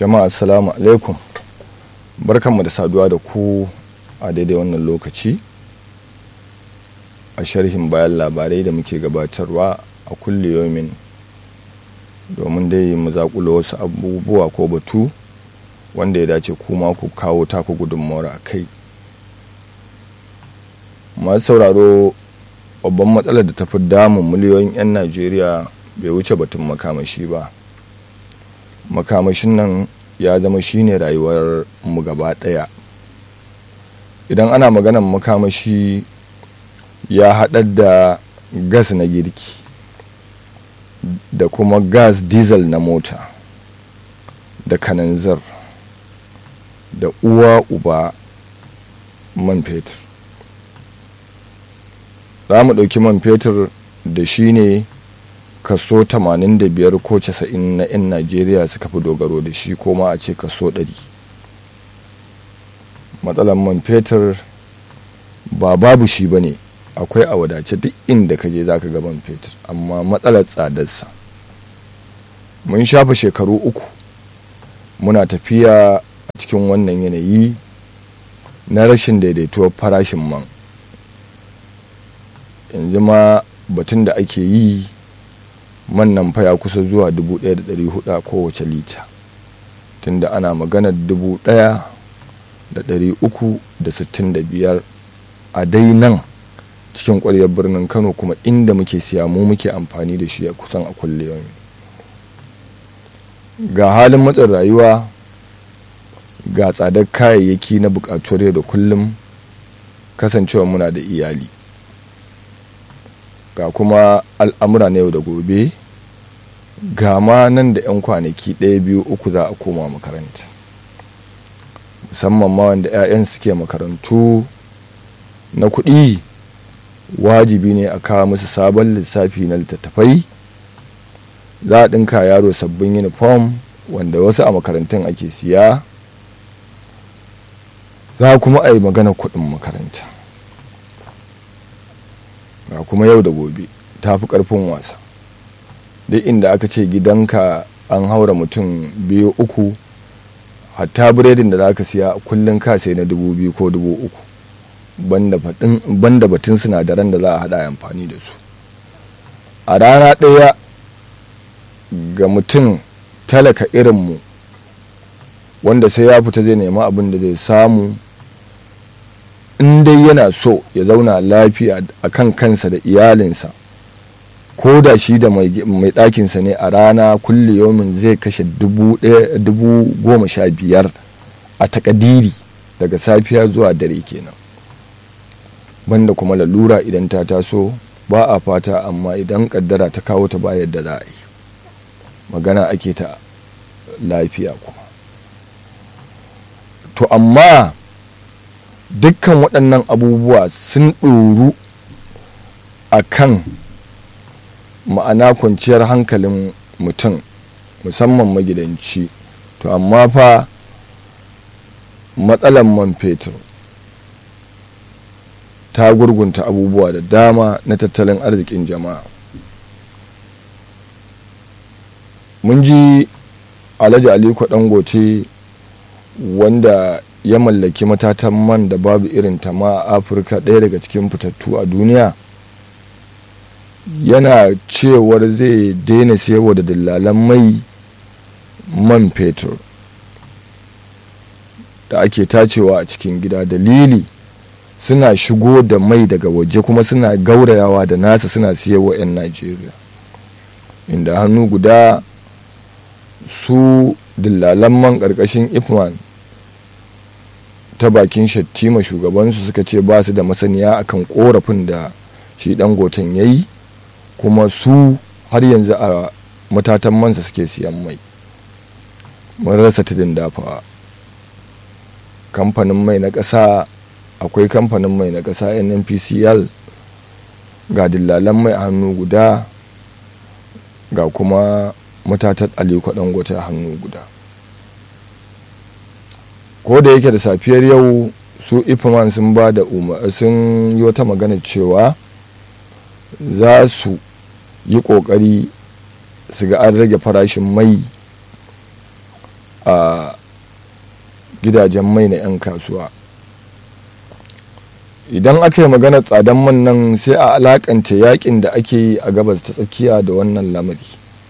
jama'a assalamu alaikum barkanmu da saduwa da ku a daidai wannan lokaci a sharhin bayan labarai da muke gabatarwa a kulle yomin domin dai mu zaƙulo wasu abubuwa ko batu wanda ya dace kuma ku kawo taku gudunmawar a kai masu sauraro babban matsalar da ta fi damun miliyoyin 'yan najeriya bai wuce batun makamashi ba makamashin nan ya zama shine rayuwar mu gaba ɗaya idan ana maganan makamashi ya haɗar da gas na girki da kuma gas diesel na mota da kananzir da uwa uba man fetur za mu ɗauki man fetur da shi ne kaso 85 ko 90 na 'yan najeriya suka fi dogaro da shi ko ma a ce kaso 100 matsalar man fetur ba babu shi ba ne akwai a wadace duk inda ka je za ka man fetur amma matsalar tsadarsa mun shafa shekaru uku muna tafiya a cikin wannan yanayi na rashin daidaituwar farashin man yanzu ma batun da ake yi man nan fa ya kusa zuwa 1,400 a kowace lita tunda ana maganar 1,365 a dai nan cikin ƙwaryar birnin kano kuma inda muke siya mu muke amfani da shi a kusan a kulle yau ga halin matsin rayuwa ga tsadar kayayyaki na buƙatuwar yau da kullum kasancewa muna da iyali ga kuma al'amura na yau da gobe ga ma nan da 'yan kwanaki ɗaya biyu uku za a koma makaranta musamman ma wanda 'ya'yan suke makarantu na kuɗi wajibi ne a kawo musu sabon lissafi na littattafai za a ɗinka yaro sabbin uniform wanda wasu a makarantun ake siya za kuma a yi magana kuɗin makaranta ga kuma yau da gobe ta fi ƙarfin wasa duk inda aka ce gidanka an haura mutum biyu uku hatta biredin da za ka siya kullum ka sai na dubu biyu ko dubu uku banda batun sinadaran da za a haɗa amfani da su a rana ɗaya ga mutum talaka irinmu wanda sai ya fita zai nema abin da zai samu in dai yana so ya zauna lafiya a kan kansa da iyalinsa ko da shi da mai ɗakinsa ne a rana kulle yomin zai kashe dubu goma sha biyar a takadiri daga safiya zuwa dare kenan banda kuma lalura idan ta taso ba a fata amma idan kaddara ta kawo ta bayar da za a yi magana ake ta lafiya kuma to amma dukkan waɗannan abubuwa sun ɗoru a kan ma'ana kwanciyar hankalin mutum musamman magidanci to amma fa matsalan man fetur ta gurgunta abubuwa da dama na tattalin arzikin jama'a mun ji alhaji aliko dangote wanda ya mallaki matatan man da babu irin ta ma a afirka ɗaya daga cikin fitattu a duniya yana cewar zai daina sayarwa da dillalan mai man fetur da ake tacewa a cikin gida dalili suna shigo da mai daga waje kuma suna gaurayawa da nasa suna siyarwa 'yan najeriya inda hannu guda su dillalan man ƙarƙashin ifman ta bakin shattima shugabansu suka ce ba su da masaniya akan korafin da shi dangoten ya yi kuma su har yanzu a matatan mansa suke siyan mai mun rasa tudun dafawa kamfanin mai na ƙasa akwai kamfanin mai na ƙasa nnpcl ga dillalan mai a hannu guda ga kuma matatar aliko dangote a hannu guda ko da yake da safiyar yau su ifman sun ba da sun yi wata magana cewa za su yi ƙoƙari su ga an rage farashin mai a gidajen mai na 'yan kasuwa idan aka yi magana tsadan man nan sai a alakanta yakin da ake yi a gabas ta tsakiya da wannan lamari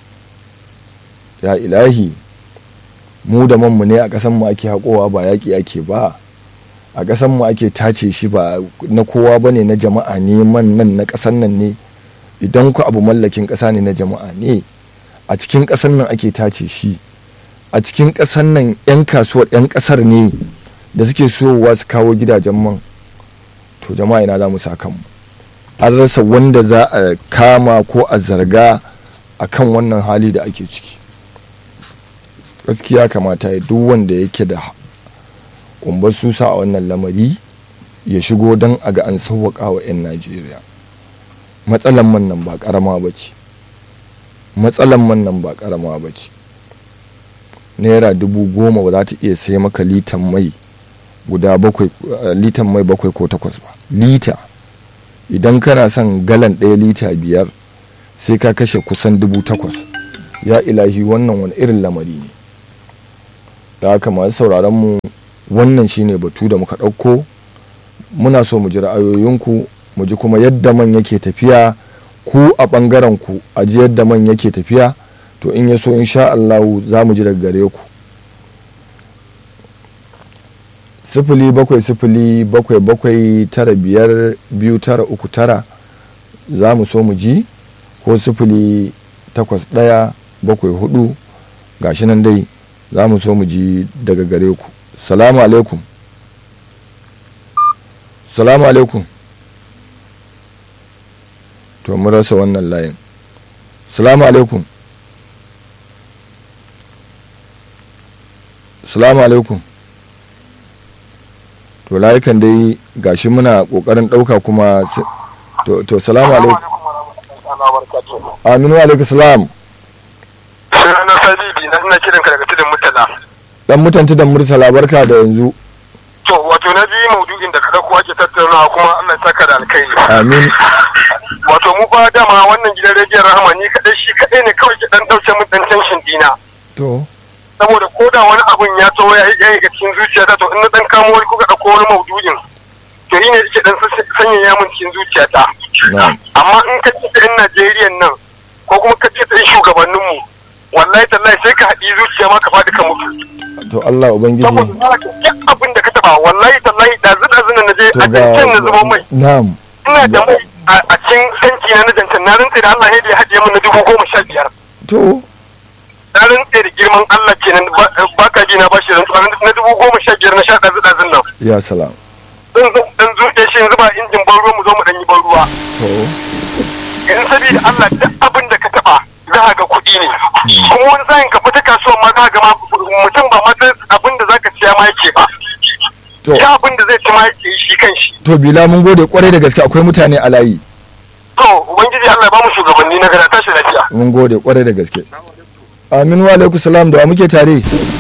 ya ilahi mu da manmu ne a ƙasanmu ake haƙowa ba yaƙi ake ba a ƙasanmu ake tace shi ba na kowa ba ne na jama'a ne man nan na ƙasan nan ne idan ku abu mallakin ƙasa ne na jama'a ne a cikin ƙasan nan ake tace shi a cikin ƙasan nan 'yan kasuwar 'yan ƙasar ne da suke sowa su kawo gidajen man to jama'a ina za mu sa kanmu an rasa wanda za a kama ko a zarga a kan wannan hali da ake ciki gaskiya kamata ya duk wanda yake da kumbar susa a wannan lamari ya shigo don a ga an sauwaƙa wa 'yan najeriya matsalan man nan ba ƙarama ba ce matsalan man nan ba ƙarama ba ce naira dubu goma ba za ta iya sai maka litan mai guda bakwai litan mai bakwai ko takwas ba lita idan kana son galan ɗaya lita biyar sai ka kashe kusan dubu takwas ya ilahi wannan wani irin lamari ne da haka masu sauraron mu wannan shine batu da muka ɗauko muna so mu ji ra'ayoyinku mu ji kuma yadda man yake tafiya ku a ɓangaren ku a ji yadda man yake tafiya to in ya so insha Allah za mu ji daga gare ku sifili bakwai sifili bakwai bakwai tara biyar biyu tara uku tara za mu so mu ji ko sifili takwas ɗaya bakwai hudu gashi nan dai za mu so mu ji daga gare ku salamu alaikum salamu alaikum to mun rasa wannan layin salamu alaikum salamu alaikum to layukan dai gashi muna kokarin dauka kuma to, to salamu alaikum aminu alaikum salam na sabidi na ina kiranka daga tudun murtala dan mutanci da murtala barka da yanzu to wato na ji maudu'in da ka dauko ake tattaunawa kuma Allah ya saka da alkhairi amin wato mu ba dama wannan gidan rediyon rahama ni kadai shi kadai ne kawai ke dan dauke mun dan tension dina to saboda ko da wani abun ya to ya yi ga cikin zuciyata to in na dan kamo wani kuka dauko wani maudu'in to ni ne yake dan sanyaya mun cikin zuciyata na'am amma in ka ce yan Najeriya nan ko kuma ka ce yan shugabanninmu wallahi tallahi sai ka haɗi zuciya ma ka faɗi ka mutu to Allah ubangiji saboda za ka duk abin da ka taba wallahi tallahi da zuɗa zuɗa na je to a jancan na zubo mai na'am ina da mai a- a cikin tanki na na jancan na rantse da Allah ya da ya haɗiye min na dubu goma sha biyar to na rantse da girman Allah kenan ba- ba ka ji na ba shi rantsuwa na dubu goma sha biyar na sha ɗazu ɗazun nan ya salam zan zo dan zuɗe shi yanzu ba injin ban ruwa mu zo mu ɗan yi ban ruwa to in sabida Allah duk abin da ka taba za a ga kuɗi ne kuma wani sa'in ka fita kasuwa ma za a ga ma mutum ba ma sai abin da zaka siya ma yake ba to ya abin da zai ci ma yake shi kan shi to bila mun gode kwarai da gaske akwai mutane a layi to ubangiji Allah ya ba mu shugabanni na gada tashi lafiya mun gode kwarai da gaske amin wa alaikum salam da wa muke tare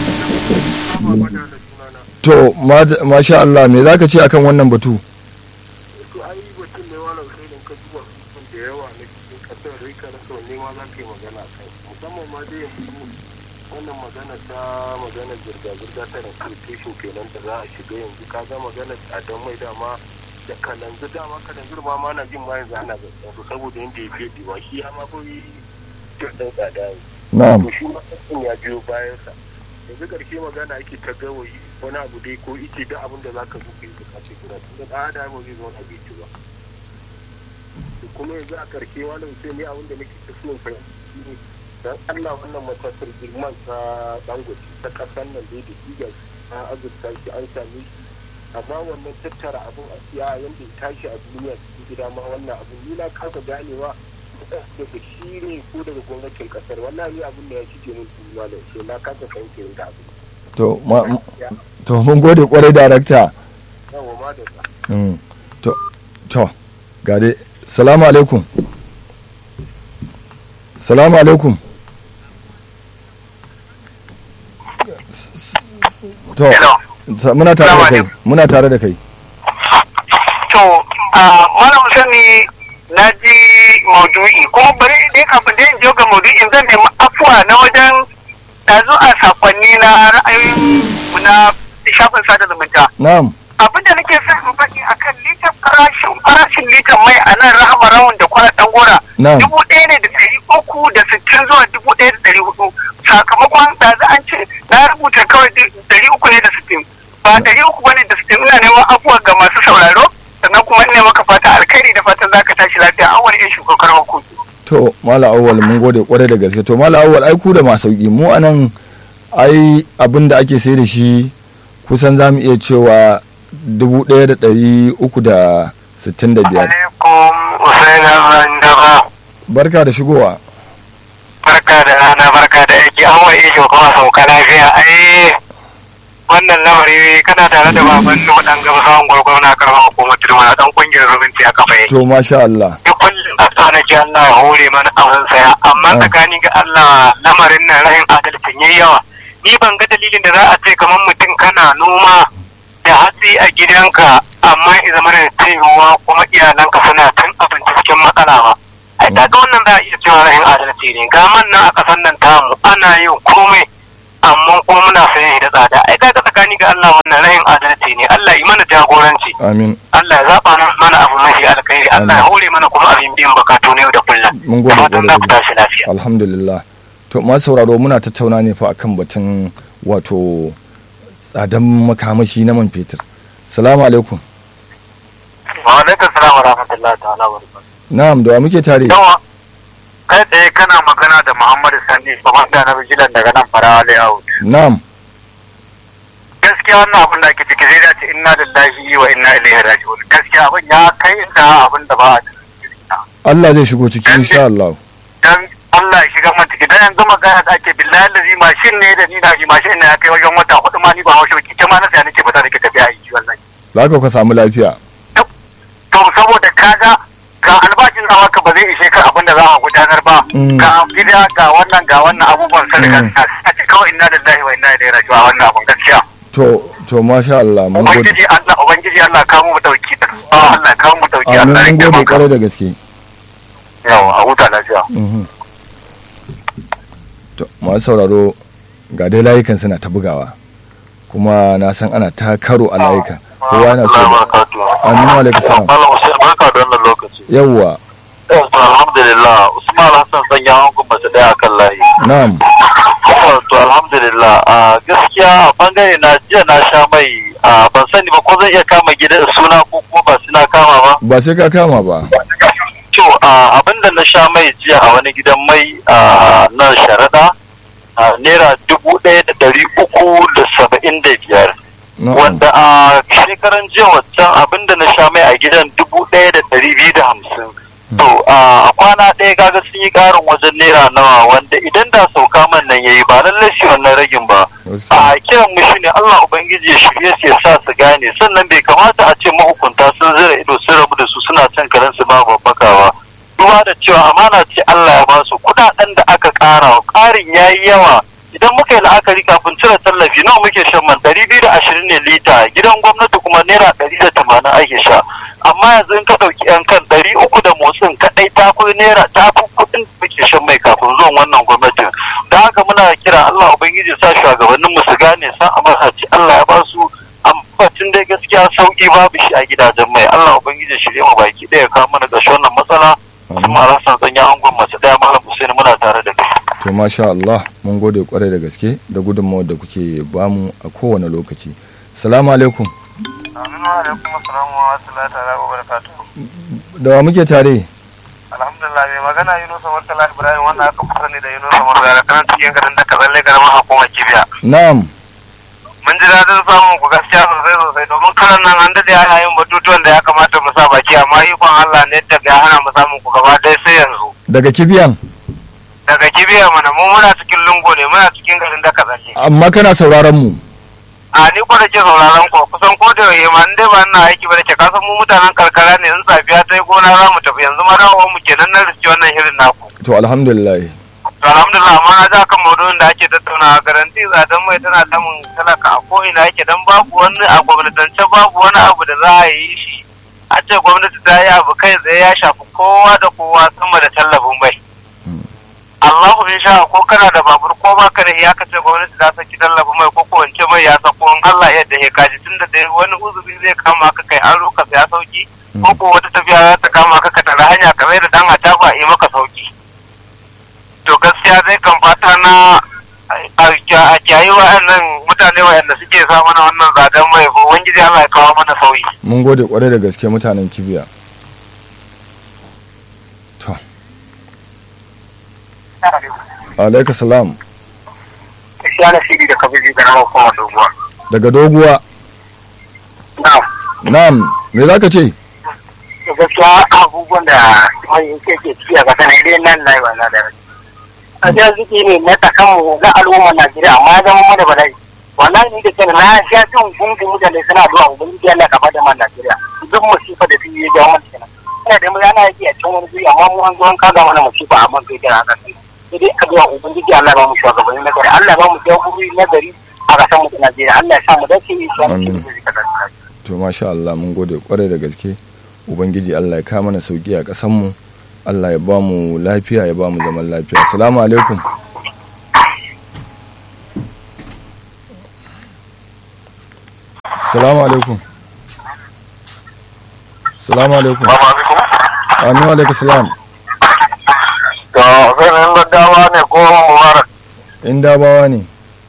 to ma- masha Allah me zaka ce akan wannan batu to ai batun ne wannan sai da ka duba abubuwan da yawa na cikin kasar rika na sau ne ma za ka yi magana kai musamman ma dai yanzu wannan magana ta magana zirga-zirga ta recruitation kenan da za a shiga yanzu ka ga magana tsadan mai dama da kalanzu dama kalanzu ma ma na jin ma yanzu ana zaɓen saboda yadda ya fiye diwa shi ya ma fi jirgin tsada yanzu na'am to shi ma kasan ya biyo bayansa yanzu ƙarshe magana ake ta gawayi wani abu dai ko ice duk abin da za ka zo ka yi ka ce guda tun da ɗan adam zai zo abinci ba to kuma yanzu a ƙarshe wani mutum ne abin da nake ta so fahimci ne dan Allah wannan matasar girman ta dangote ta ƙasar nan dai da diga ta azurta shi an same shi amma wannan tattara abin a siya yadda ya tashi a duniya cikin gida ma wannan abin ni na kasa ganewa daga shi ne ko daga gwamnatin kasar wallahi abin da ya ci mun duniya da ce na kasa fahimta yadda abin to ma- to mun gode kwarai darakta yawa ma da sa Mm. to to ga dai salamu alaikum salamu alaikum to ta- muna tare da kai muna tare da kai To, a malam sani na ji maudu'i kuma bari dai kafin da in je ga maudu'in zan nemi afuwa na wajen ɗazu a sakonni na ra'ayi shafin sada zumunta na'am abin da nake son in faɗi akan litan farashin farashin litan mai a nan rahama rawun da kwana ɗan gora Na'am. dubu ɗaya ne da ɗari uku da sittin zuwa dubu ɗaya da ɗari hudu sakamakon ɗazu an ce na rubuta kawai du- ɗari uku ne da sittin ba ɗari uku bane da sittin ina neman afuwa ga masu sauraro sannan kuma ina maka fata alkhairi da fatan zaka tashi lafiya an wani irin shugokar hukuki. to mala awwal mun gode kwarai da gaske to mala awwal ai ku da masu sauki mu anan ai abin da ake sai da shi kusan za mu iya cewa dubu ɗaya da ɗari uku da sittin da biyar alaikum usaina randaba barka da shigowa barka da rana barka da aiki an wa ijo kuma sauka lafiya ai wannan lamari kana tare da baban nu dan gaba sawan gwargwamna karamar hukumar turma dan kungiyar rubinci a kafa yake to masha Allah duk kullum a sa nake Allah ya hore mana abin saya amma Ah. tsakani ga Allah lamarin nan rahin adalcin yayi yawa ni ban ga dalilin da za a ce kamar mutum kana noma da hatsi a gidanka amma ya zama da cewa kuma iyalanka suna cin abinci cikin matsala ba ai ta ga wannan za a iya cewa rahin adalci ne ga man nan a ƙasar nan tamu ana yin komai amma kuma muna sayan shi da tsada ai ta ga tsakani ga Allah wannan rahin adalci ne Allah yi mana jagoranci amin Allah ya zaba mana abu mafi alkhairi Allah ya hore mana kuma abin biyan bukatu ne da kullum mun gode da fatan za ku kwarai da tashi lafiya alhamdulillah to masu sauraro muna tattauna ne fa akan batun wato tsadan makamashi na man fetur salamu alaikum wa alaikum salam wa rahmatullahi ta'ala wa barakatuh na'am da wa muke tare yawa kai tsaye kana magana da Muhammadu Sani komanda na bijilan daga nan farawa layout na'am gaskiya wannan abin da ake ciki zai dace inna lillahi wa inna ilaihi raji'un gaskiya abin ya kai inda abin da ba a cikin Allah zai shigo ciki insha Allah dan Allah ya shiga man ciki dan yanzu magana da ake billahi lazi mashin ne da ni na shi mashin ne ya kai wajen wata hudu ma ni ba haushe ba kike ma na sai nake fita nake tafiya aiki wallahi za ka ka samu lafiya to saboda kaga ga albashin da maka ba zai ishe ka abin da za a gudanar ba Mm. ga gida ga wannan ga wannan abubuwan sun riga Mm. a ce kawai inna lillahi wa inna ilaihi raji'un a wannan abun gaskiya to to masha Allah mun gode ubangiji Allah ubangiji Allah kawo mu dauki Ah, Allah kawo mu dauki amin Allah ya mun gode taimaka kwarai da gaske yawa a huta lafiya Mhm. to masu sauraro ga dai layukan suna ta bugawa kuma na san ana ta karo a layukan kowa yana so Amin wa alaikum salam. Malam Hussein barka da wannan lokaci. yawwa To alhamdulillah Usman Hassan sanya hankun mace daya akan layi. na'am To alhamdulillah a gaskiya a bangare na jiya na sha mai a ban sani ba ko zan iya kama gidan suna ko kuma ba suna kama ba. ba sai ka kama ba To a abinda na sha mai jiya a wani gidan mai a nan sharaɗa a naira dubu ɗaya da ɗari uku da saba'in da biyar. na'am wanda a shekaran jiya waccan abinda na sha mai a gidan dubu ɗaya da ɗari biyu da hamsin to a kwana ɗaya kaga sun yi ƙarin wajen naira nawa wanda idan da sauka man nan yayi ba lallai shi wannan ragin ba a kiran mu shine Allah ubangiji ya shirye su ya sa su gane sannan bai kamata a ce mahukunta sun zira ido sun rabu da su suna cin karen su ba babbaka ba duba da cewa amana ce Allah ya ba su kuɗaɗen da aka ƙara ƙarin yayi yawa idan muka yi la'akari kafin cire tallafi nawa muke shan man ɗari biyu da ashirin ne lita gidan gwamnati kuma naira ɗari da tamanin ake sha amma yanzu in ka ɗauki yan kan ɗari uku da motsin kaɗai ta fi naira ta fi kuɗin da muke shan mai kafin zuwan wannan gwamnatin da haka muna kira Allah ubangiji sa shugabannin mu su gane san amana ce Allah ya ba su amma tun dai gaskiya sauki babu shi a gidajen mai Allah ubangiji shirye mu baki ɗaya kawo mana ƙarshen wannan matsala kuma rasan tsanya angon masu ɗaya malam Hussein muna tare da kai. to masha Allah mun gode kwarai da gaske da gudunmawar da kuke bamu a kowane lokaci salamu alaikum Aminu alaikum assalamu wa rahmatullahi ta'ala wa barakatuh da wa muke tare alhamdulillah mai magana Yunusa Murtala Ibrahim wannan aka fi sani da Yunusa Murtala kana cikin garin da kazalle garin hukumar Kibiya na'am mun ji daɗin samun ku gaskiya sosai sosai domin karan nan an daɗe ana yin batutuwan da ya kamata mu sa baki amma ikon Allah ne da ya hana mu samun ku gaba ɗaya sai yanzu daga kibiyan daga kibiya mana mu muna cikin lungo ne muna cikin garin da kazalle amma kana sauraron mu a ni ko da ke sauraron ku kusan ko da yaushe ma in dai ba ina aiki ba da ke kasan mu mutanen karkara ne in safiya ta yi gona za mu tafi yanzu ma dawowar mu kenan na riski wannan shirin naku to alhamdulillah to alhamdulillah amma na ja kan maudu'in da ake tattaunawa garanti tsadan mai tana damun talaka a ko ina yake dan babu wani a gwamnatance babu wani abu da za a yi shi a ce gwamnati ta yi abu kai tsaye ya shafi kowa da kowa sama da tallafin mai Allahu in sha ko kana da babur ko ba ka da ya kace gwamnati za ta ki tallafa mai ko ko wance mai ya sako in Allah ya yarda ya kaji tunda da wani uzuri zai kama ka kai aro ka saya sauki ko ko wata tafiya za ta kama ka ka tara hanya ka mai da dan a yi maka sauki to gaskiya zai kan fata na a kyayi wa'annan mutane wa'anda suke sa mana wannan zaben mai ubangiji Allah ya kawo mana sauyi mun gode kwarai da gaske mutanen kibiya to alaika salam ya na shiri da kabiji karamar kuma doguwa daga doguwa na'am na'am me za ka ce da gaskiya abubuwan da mai ke ke ci a kasa na idan nan na yi wannan da rai a jan zuki ne na tsakanmu na al'ummar najeriya amma ya zama mana bala'i wannan ni da ke na sha jin gungun mutane suna zuwa ubangiji Allah ka bada man najeriya duk musifa da biyu ya jawo mana kenan ina da mu yana yake a cikin wani guri amma mu an zo an kaga mana musifa a man gaida a kasan sai dai addu'a ubangiji Allah ba mu shugabanni na gari Allah ba mu jagorori na gari a kasan mu ta najeriya Allah ya sa mu dace shi wani Amin. to masha Allah mun gode kwarai da gaske ubangiji Allah ya kama mana sauki a ƙasar mu Allah ya ba mu lafiya ya ba mu zaman lafiya assalamu alaikum assalamu alaikum assalamu alaikum amin wa alaikum salam to sanin daddawa ne ko mubarak in dabawa ne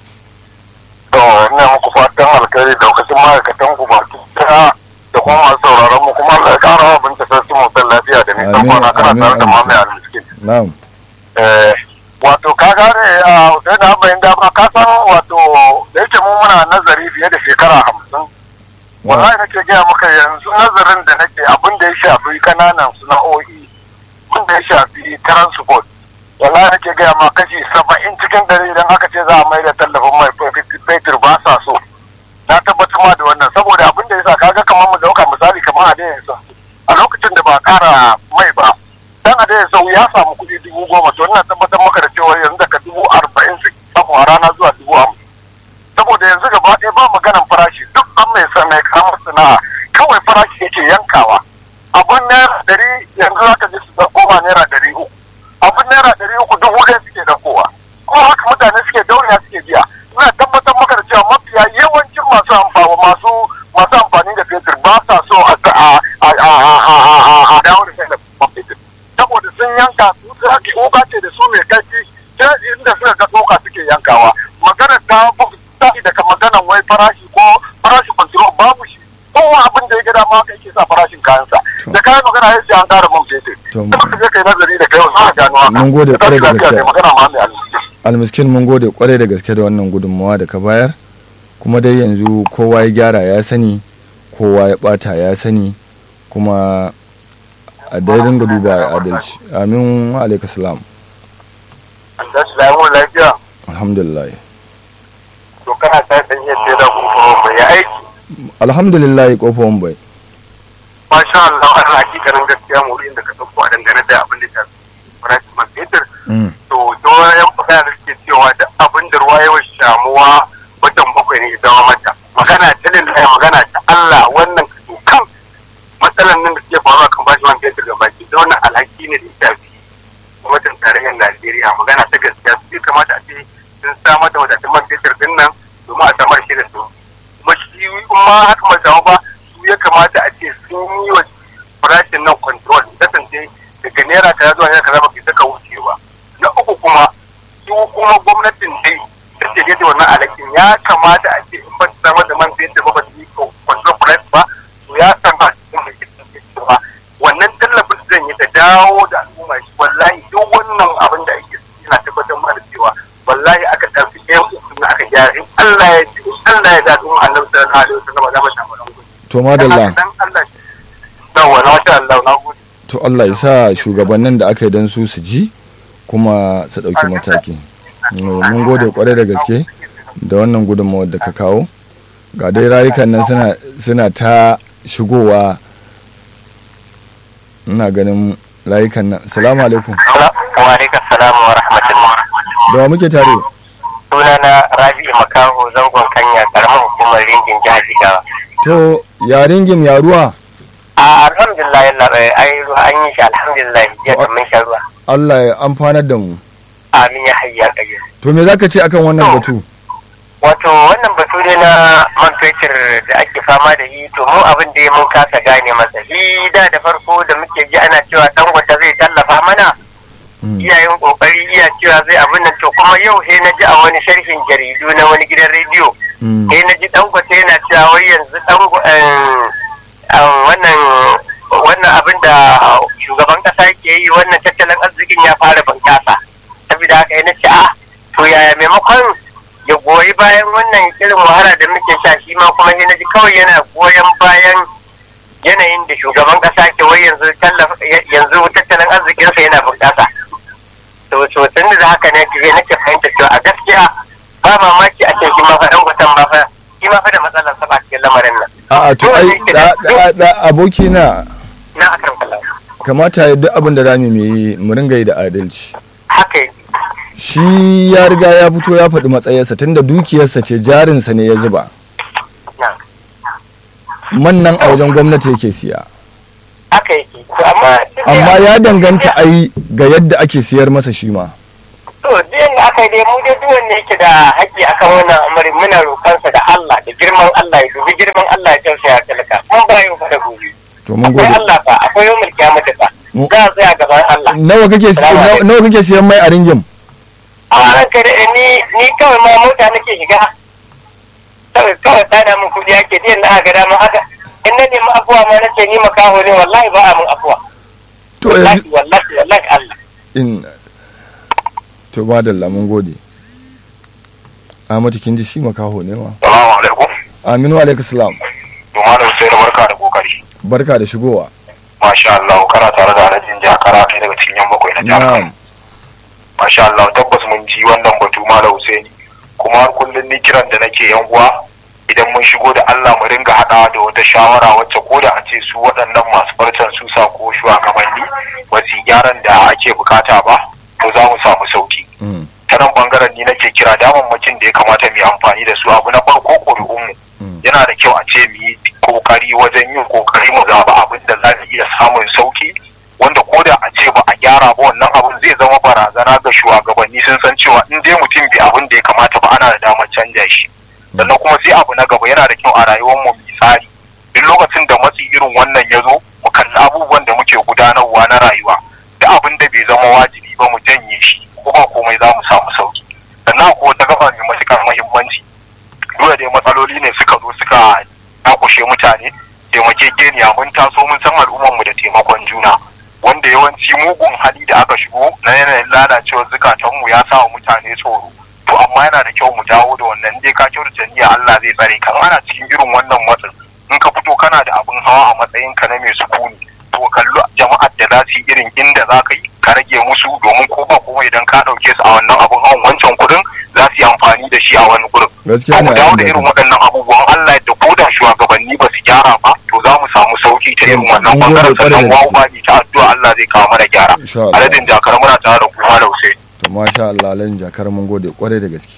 to ina muku fatan alkhairi da lokacin ma'aikatan ku baki daya da kuma masu sauraron mu kuma Allah ya kara wa binta sarki mu san lafiya da nisan Amin, kwana kana amin, tare da amin. mamaye almiskin na'am eh wato ka gane a sai da bayan dama ka san wato da yake mu muna nazari fiye da shekara hamsin wallahi nake gaya maka yanzu nazarin da nake abin da ya shafi kananan sana'o'i abin da ya shafi transport wallahi nake gaya ma kashi saba'in cikin dare idan aka ce za a mai da tallafin mai fetur ba sa so na tabbatar ma da wannan saboda abin da ya sa kaga kamar mu dauka misali kamar a dayan sa a lokacin da ba a kara mai ba dan a dayan sau ya samu kuɗi dubu goma to ina tabbatar maka da cewa yanzu daga dubu arba'in su samu a rana zuwa dubu hamsin saboda yanzu gaba ɗaya ba maganan farashi duk an mai sa mai karamar sana'a kawai farashi yake yankawa abun naira ɗari yanzu za ka ji su da koma naira ɗari uku abun naira ɗari uku dubu ɗaya suke ɗaukowa kuma haka mutane suke dauriya suke biya ina tabbatar maka da cewa mafiya yawancin masu amfani masu masu amfani da fetur ba sa so a a a a a a a dawo da tallafin fetur saboda sun yanka su ake wuka ce da su mai kaifi sai inda suka ga tsoka suke yankawa magana ta tashi daga maganan wai farashi ko farashin control babu shi kowa abin da ya gada ma kai ke sa farashin kayansa da kayan magana ya ce an kara man fetur To, kuma ka je kai nazari da kai wasu a gano haka Mun gode kwarai da lafiya gaske. ne magana ma mai alheri almiskin mun gode kwarai da gaske da wannan gudunmawa da ka bayar kuma dai yanzu kowa ya gyara ya sani kowa ya bata ya sani kuma a dai ringa duba a adalci amin wa alaika salam an tashi lamun lafiya alhamdulillah to kana ta dan yadda da kuma mai ya aiki alhamdulillah kofar bai masha Allah an hakikanin gaskiya murin da ka dauko a dangane da abin da ta farashin man fetur Mm, to yawan magana da suke cewa da abin da ruwa yawan shamuwa watan bakwai ne zama mata magana ta lillahi magana ta Allah wannan kan matsalan nan da suke faruwa kan bashi man fetur ga baki da wannan alhaki ne da ya shafi gwamnatin tarayyar Najeriya magana ta gaskiya su kamata a ce sun samar da wadatun man fetur din nan domin a samar shi da su kuma shi in ma haka ba samu ba su ya kamata a ce sun yi wa farashin nan control kasance daga naira kaza zuwa naira kaza ba ke saka wucewa na uku kuma su kuma gwamnatin dai da ke gaji wannan alakin ya kamata a ce in ba su samar da man fetur ba ba su yi control price ba to ya kamata su mai cewa wannan tallafin da zan yi ta dawo da al'umma shi wallahi duk wannan abin da ake yana tabbatar ma da cewa wallahi aka ɗauki ɗayan uku na aka gyara in Allah ya ji in Allah ya da kuma annabi sallallahu alaihi wasallam za mu samu ɗan gudu. to madalla Dan Allah yawa na sha Allah na gode. to Allah ya sa shugabannin da aka yi don su su ji kuma su ɗauki mataki No, mun gode kwarai da gaske da wannan gudunmawar da ka kawo ga dai rayukan nan suna, suna ta shigowa ina ganin rayukan nan salamu alaikum Wa alaikum salam wa rahmatullah. da wa muke tare Sunana Rabi'u Makaho zangon Kanya karamar hukumar ringin jihar Jigawa. to yarin gim ya ruwa A alhamdulillah yalla bai ai ruwa an yi shi alhamdulillah jiya kan mun sha ruwa. Allah ya amfanar da mu amin ya hayya kayyar to me zaka ce akan wannan To. batu wato wannan batu ne na man fetur da ake fama da shi to mu abin da mun kasa gane masa shi da da farko da muke ji ana cewa dangote zai tallafa mana Mm. iyayen kokari iya cewa zai abin nan to kuma yau he na ji a wani sharhin jaridu na wani gidan rediyo Mm. he na ji dangote yana cewa wai yanzu dango eh, ah, wannan wannan abin da shugaban kasa ke yi wannan tattalin arzikin ya fara bunkasa saboda haka yana ce a to yaya maimakon ya goyi bayan wannan irin wahala da muke sha shi ma kuma yana ji kawai yana goyon bayan yanayin da shugaban kasa ke wai yanzu tallafa yanzu tattalin arzikinsa yana bunkasa to to tun da haka ne ke nake fahimta cewa a gaskiya ba mamaki a ce shi ma fa dan gutan ba fa shi ma fa da matsalar sa ba cikin lamarin nan a'a to ai da- da- da aboki na na akan kallon kamata ya duk abin da zamu yi mu ringa yi da adalci haka yake shi ya riga ya fito ya faɗi matsayarsa tunda dukiyarsa ce jarinsa ne ya zuba na man nan a wajen gwamnati yake siya haka yake to amma duk da- amma ya danganta ai ga yadda ake siyar masa shi ma to duk yanda aka yi dai mu dai duk wanda yake da haƙƙi akan wannan amari muna roƙansa da Allah da girman Allah ya dubi girman Allah ya tausaya talaka mun ba yau fa da gobe to mun akwai gode Allah fa akwai yau mulki mata fa Mu- za a tsaya gaban Allah nawa kake si- Salamu nawa- alaikum. nawa kake siyan mai a ringin a ranka da ni ni kawai ma mota nake shiga kawai kawai tsada min kudi ake diyan na aka dama haka in na nemi afuwa ma na ce ni makaho ne wallahi ba a min afuwa to wallahi yanzu wallahi wallahi Allah in to madalla mun gode Ahmadu kin ji shi makaho ne ma salamu alaikum Aminu alaikum salam to malam sai na barka da kokari barka da shigowa masha Allah kana tare da alhajin jakara kai daga cikin yan bakwai na jami'a na'am masha Allah tabbas mun ji wannan batu malam Husaini kuma har kullun ni kiran da nake yan uwa idan mun shigo da Allah mu ringa hadawa da wata shawara wacce ko da a ce su waɗannan masu farcen susa ko shugabanni ba su yi gyaran da ake bukata ba to za mu samu sauki Mm, ta nan bangaren ni nake kira damammakin da ya kamata mu yi amfani da su abu na farko ƙuri'unmu mm, yana da kyau a ce mu yi kokari wajen yin kokari mu zaba abin da za mu iya samun sauki wanda ko da a ce ba a gyara ba wannan abin zai zama barazana ga shugabanni sun san cewa in dai mutum bai abin da ya kamata ba ana da damar canja shi sannan kuma sai abu na gaba yana da kyau a rayuwar mu mu tsari duk lokacin da matsi irin wannan ya zo mu kalli abubuwan da muke gudanarwa na rayuwa da abin da bai zama wajibi ba mu janye shi ko ba komai za mu samu sauki sannan ko wata gaba mai matuƙar muhimmanci dole dai matsaloli ne suka zo suka dakushe mutane taimakekeniya mun taso mun san al'ummar mu da taimakon juna wanda yawanci mugun hali da aka shigo na yanayin lalacewar zukatan mu ya sa wa mutane tsoro to amma yana da kyau mu dawo da wannan dai ka kyautata niyya Allah zai tsare kan ana cikin irin wannan matsin in ka fito kana da abin hawa a matsayin ka na mai sukuni to kallo jama'ar da za su yi irin inda za ka yi ka rage musu domin ko ba kuma idan ka ɗauke su a wannan abin hawan wancan kuɗin za su yi amfani da shi a wani gurin gaskiya mu na dawo yin da irin daɗi. waɗannan abubuwan Allah da ko da shugabanni ba su gyara ba to za mu samu sauki ta irin wannan Mun gode bangaren kwarai sannan da wawu gaske. ba ta addu'a Allah zai kawo mana gyara Insha Allah. aladin jakar muna tare da kuma da Hussein to masha Allah lan jakar mun gode kwarai da gaske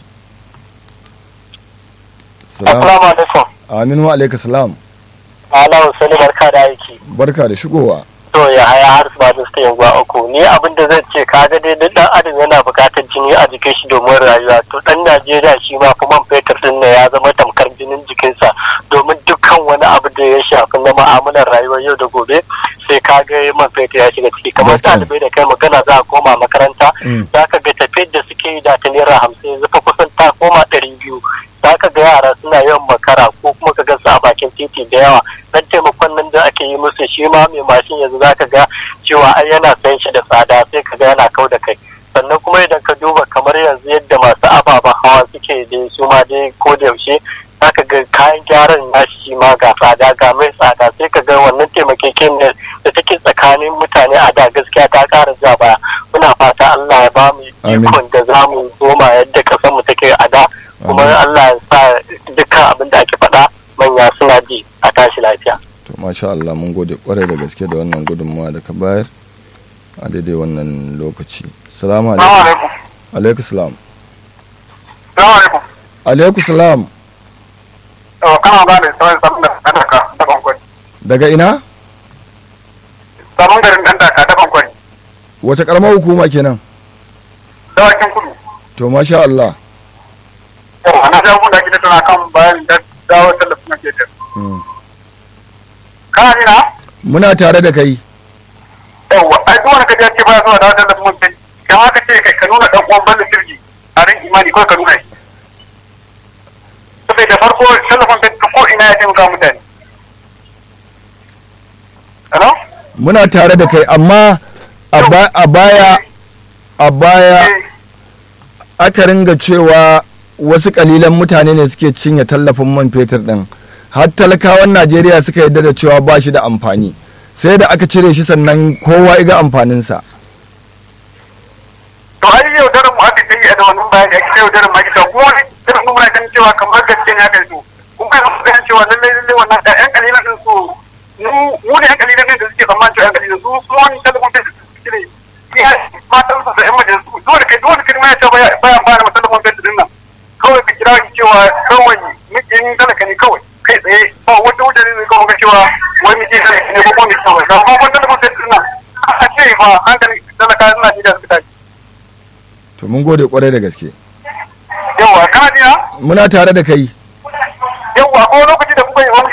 salam assalamu alaikum Aminu alaikum salam Allah Sani barka da aiki barka da shigowa to ya haya har su ba da suka yanguwa uku ni abin da zan ce kaga dai duk dan adam yana buƙatar jini a jikin shi domin rayuwa to dan Najeriya shi ma kuma fetur din ne ya zama tamkar jinin jikinsa domin dukkan wani abu da ya shafi na ma'amalar rayuwar yau da gobe sai ka ga man fetur ya shiga ciki kamar Gaskiya. ɗalibai da kai magana za a koma makaranta Mm. za ka ga tafiyar da suke yi da ta naira hamsin yanzu fa kusan ta koma ɗari biyu za ka ga yara suna yawan makara ko kuma ka ga su a bakin titi da yawa dan taimakon nan da ake yi musu shi ma mai mashin yanzu za ka ga cewa ai yana sayan shi da tsada sai ka ga yana kau da kai sannan kuma idan ka duba kamar yanzu yadda masu ababen hawa suke da su ma dai ko da yaushe za ka ga kayan gyaran nashi shi ma ga tsada ga mai tsada sai ka ga wannan taimakekeniyar da take tsakanin mutane a da gaskiya ta ƙara ja baya muna fata Allah ya ba mu Amin. ikon da za mu koma yadda kasar mu take a da kuma Amin. Allah ya sa dukkan abin da ake faɗa manya suna ji a tashi lafiya. to masha Allah mun gode kwarai da gaske da wannan gudunmawa da ka bayar a daidai wannan lokaci salamu alaikum alaikum alaikum salam salamu alaikum alaikum salam to kana gane sauran sabon da dan daka da bankwani daga ina sabon garin dan daka da bankwani wace karamar hukuma kenan dawakin kudu to masha Allah yawa na jagun da ake tattauna kan bayan da dawo tallafin man fetur Mm. kana ji na muna tare da kai yawa ai duk wani kaji ya ce baya zuwa dawo tallafin man fetur kan haka ce kai ka nuna dan uwan ballin sirgi a ran imani kawai ka nuna shi saboda farko tallafin fetur ko ina ya taimaka mutane hello muna tare da kai amma a ba- a baya a baya Eh, aka ringa cewa wasu kalilan mutane ne suke cinye tallafin man fetur din har talakawan najeriya suka yadda da cewa ba shi da amfani sai da aka cire shi sannan kowa iga amfaninsa to ai yau daren mu aka kai da wannan bayani ake yau daren mu ake cewa kuma wani daren mu muna ganin cewa kamar gaske ne aka yi so kun kai mu ganin cewa lallai lallai wannan da yan kalilan din su mu mu ne yan kalilan din da suke tsammanin cewa yan kalilan su su wani talakon da suke cire ya matan su da yan majalisu dole kai dole kai ma ya ce baya baya fara masallafin fetur din nan kawai ka kira shi cewa kawai mukin talaka ne kawai kai tsaye ba wata wuta ne zai kawo ga cewa wai mutum talaka ne ko kuma mutum kawai ga kuma talakon fetur din nan a ce fa hankali talaka suna ji da suka tashi to mun gode kwarai da gaske yawa kana jina muna tare da kai yawa ko lokaci da kuka yi wani